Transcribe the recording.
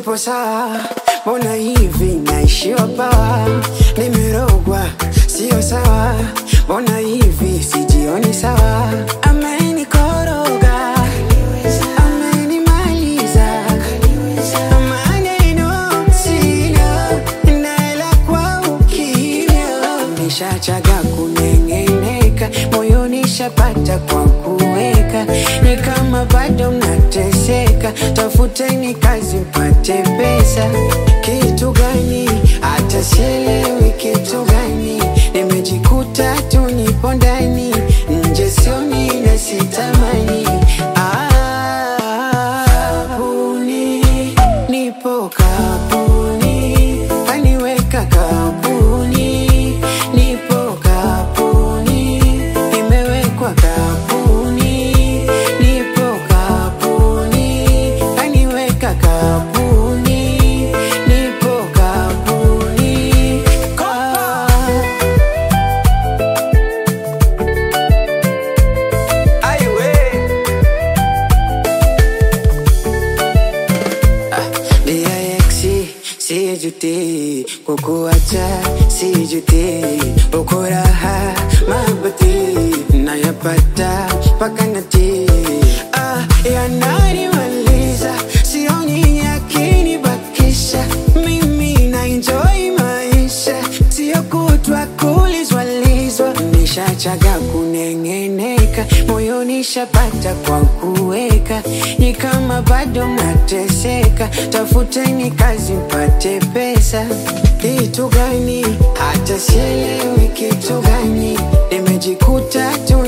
sipo sawa, mbona hivi naishiwa pawa, nimerogwa sio sawa, mbona hivi sijioni sawa, amenikoroga amenimaliza maneno sina naela kwa ukimya nishachaga kunengeneka moyoni shapata kwa kuweka ni kama bado mnateseka tafuteni kazi mpate pesa kitu gani hata sielewi kitu gani nimejikuta tu nipo ndani nje sioni na sitamani Ah, kapuni nipo kapuni kaniweka kapuni nipo kapuni nimewekwa kapuni nipo kapuni kaniweka kapuni nipo kapuni ah. DIX sijuti kukuacha sijuti uko raha mabati nayapata mpaka nati ah, yananimaliza sioni yakinibakisha mimi na enjoy maisha sio kutwa kulizwalizwa nishachaga kunengeneka moyoni shapata kwa kuweka ni kama bado mnateseka tafuteni kazi mpate pesa kitu gani hata sielewi kitu gani nimejikuta tu